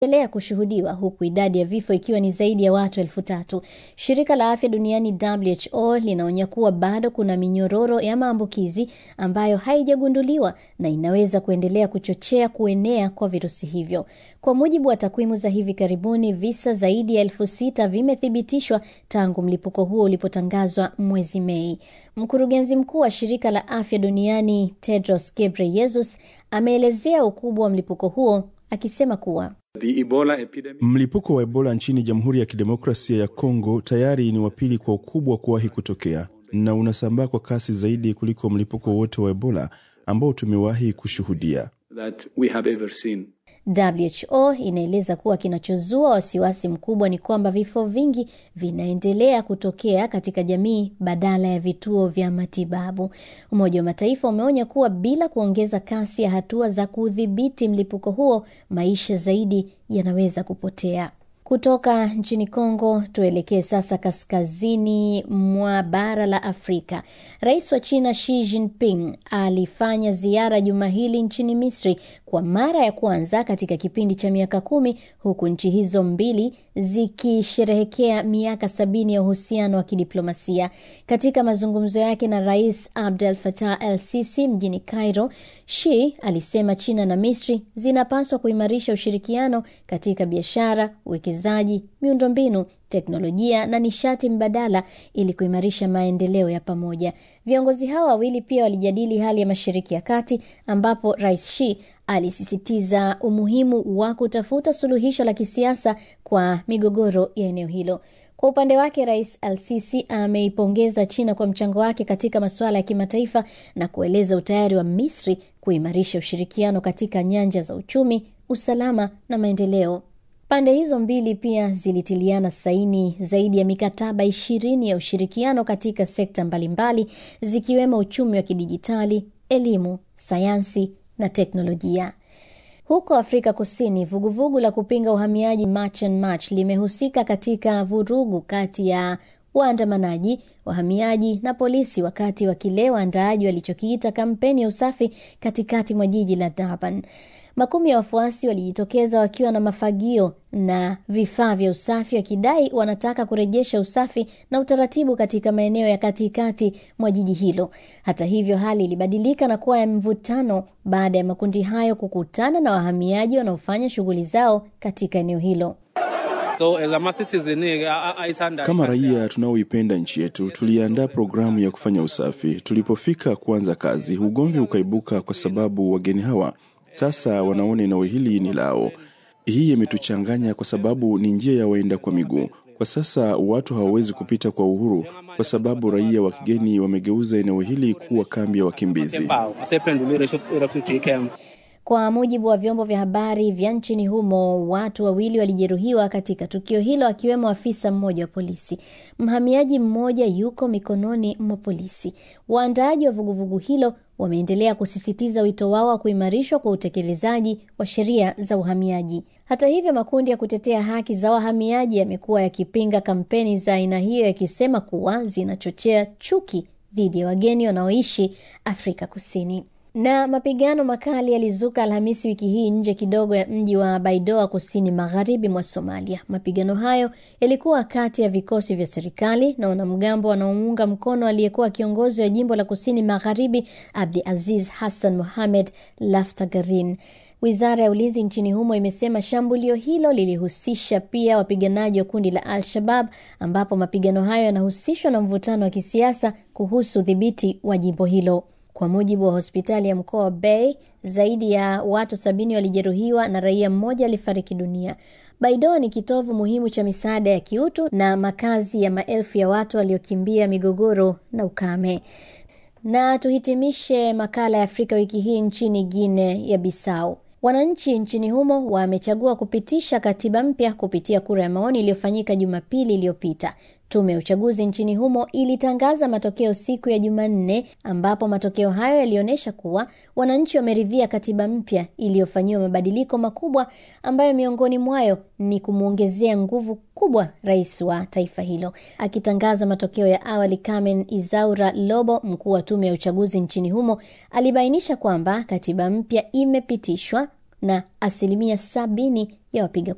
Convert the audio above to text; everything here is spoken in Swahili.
endelea kushuhudiwa huku idadi ya vifo ikiwa ni zaidi ya watu elfu tatu. Shirika la afya duniani WHO linaonya kuwa bado kuna minyororo ya maambukizi ambayo haijagunduliwa na inaweza kuendelea kuchochea kuenea kwa virusi hivyo. Kwa mujibu wa takwimu za hivi karibuni, visa zaidi ya elfu sita vimethibitishwa tangu mlipuko huo ulipotangazwa mwezi Mei. Mkurugenzi mkuu wa shirika la afya duniani Tedros Ghebreyesus ameelezea ukubwa wa mlipuko huo akisema kuwa Mlipuko wa Ebola nchini Jamhuri ya Kidemokrasia ya Kongo tayari ni wa pili kwa ukubwa kuwahi kutokea na unasambaa kwa kasi zaidi kuliko mlipuko wote wa Ebola ambao tumewahi kushuhudia. WHO inaeleza kuwa kinachozua wasiwasi mkubwa ni kwamba vifo vingi vinaendelea kutokea katika jamii badala ya vituo vya matibabu. Umoja wa Mataifa umeonya kuwa bila kuongeza kasi ya hatua za kudhibiti mlipuko huo, maisha zaidi yanaweza kupotea. Kutoka nchini Kongo tuelekee sasa kaskazini mwa bara la Afrika. Rais wa China Xi Jinping alifanya ziara juma hili nchini Misri kwa mara ya kwanza katika kipindi cha miaka kumi, huku nchi hizo mbili zikisherehekea miaka sabini ya uhusiano wa kidiplomasia. Katika mazungumzo yake na Rais Abdel Fattah El Sisi mjini Cairo, Xi alisema China na Misri zinapaswa kuimarisha ushirikiano katika biashara, uwekezaji, miundombinu teknolojia na nishati mbadala ili kuimarisha maendeleo ya pamoja. Viongozi hao wawili pia walijadili hali ya Mashariki ya Kati, ambapo Rais Xi alisisitiza umuhimu wa kutafuta suluhisho la kisiasa kwa migogoro ya eneo hilo. Kwa upande wake, Rais Al-Sisi ameipongeza China kwa mchango wake katika masuala ya kimataifa na kueleza utayari wa Misri kuimarisha ushirikiano katika nyanja za uchumi, usalama na maendeleo. Pande hizo mbili pia zilitiliana saini zaidi ya mikataba ishirini ya ushirikiano katika sekta mbalimbali zikiwemo uchumi wa kidijitali, elimu, sayansi na teknolojia. Huko Afrika Kusini, vuguvugu la kupinga uhamiaji March and March limehusika katika vurugu kati ya waandamanaji, wahamiaji na polisi wakati wa kile waandaaji walichokiita kampeni ya usafi katikati mwa jiji la Durban. Makumi ya wafuasi walijitokeza wakiwa na mafagio na vifaa vya usafi wakidai wanataka kurejesha usafi na utaratibu katika maeneo ya katikati mwa jiji hilo. Hata hivyo, hali ilibadilika na kuwa ya mvutano baada ya makundi hayo kukutana na wahamiaji wanaofanya shughuli zao katika eneo hilo. So, as a citizen, Kama raia tunaoipenda nchi yetu, tuliandaa programu ya kufanya usafi. Tulipofika kuanza kazi, ugomvi ukaibuka kwa sababu wageni hawa sasa wanaona eneo hili ni lao. Hii imetuchanganya kwa sababu ni njia ya waenda kwa miguu. Kwa sasa watu hawawezi kupita kwa uhuru kwa sababu raia wa kigeni wamegeuza eneo hili kuwa kambi ya wakimbizi. Kwa mujibu wa vyombo vya habari vya nchini humo, watu wawili walijeruhiwa katika tukio hilo, akiwemo afisa mmoja wa polisi. Mhamiaji mmoja yuko mikononi mwa polisi. Waandaaji wa vuguvugu hilo wameendelea kusisitiza wito wao wa kuimarishwa kwa utekelezaji wa sheria za uhamiaji. Hata hivyo, makundi ya kutetea haki za wahamiaji yamekuwa yakipinga kampeni za aina hiyo, yakisema kuwa zinachochea chuki dhidi ya wageni wanaoishi Afrika Kusini. Na mapigano makali yalizuka Alhamisi wiki hii nje kidogo ya mji wa Baidoa kusini magharibi mwa Somalia. Mapigano hayo yalikuwa kati ya vikosi vya serikali na wanamgambo wanaomuunga mkono aliyekuwa kiongozi wa jimbo la kusini magharibi Abdi Aziz Hassan Mohamed Laftagarin. Wizara ya ulinzi nchini humo imesema shambulio hilo lilihusisha pia wapiganaji wa kundi la Al-Shabab, ambapo mapigano hayo yanahusishwa na mvutano wa kisiasa kuhusu udhibiti wa jimbo hilo. Kwa mujibu wa hospitali ya mkoa wa Bay, zaidi ya watu sabini walijeruhiwa na raia mmoja alifariki dunia. Baidoa ni kitovu muhimu cha misaada ya kiutu na makazi ya maelfu ya watu waliokimbia migogoro na ukame. Na tuhitimishe makala ya Afrika wiki hii nchini Guinea ya Bissau. Wananchi nchini humo wamechagua kupitisha katiba mpya kupitia kura ya maoni iliyofanyika Jumapili iliyopita. Tume ya uchaguzi nchini humo ilitangaza matokeo siku ya Jumanne, ambapo matokeo hayo yalionyesha kuwa wananchi wameridhia katiba mpya iliyofanyiwa mabadiliko makubwa, ambayo miongoni mwayo ni kumwongezea nguvu kubwa rais wa taifa hilo. Akitangaza matokeo ya awali, Carmen Izaura Lobo, mkuu wa tume ya uchaguzi nchini humo, alibainisha kwamba katiba mpya imepitishwa na asilimia sabini ya wapiga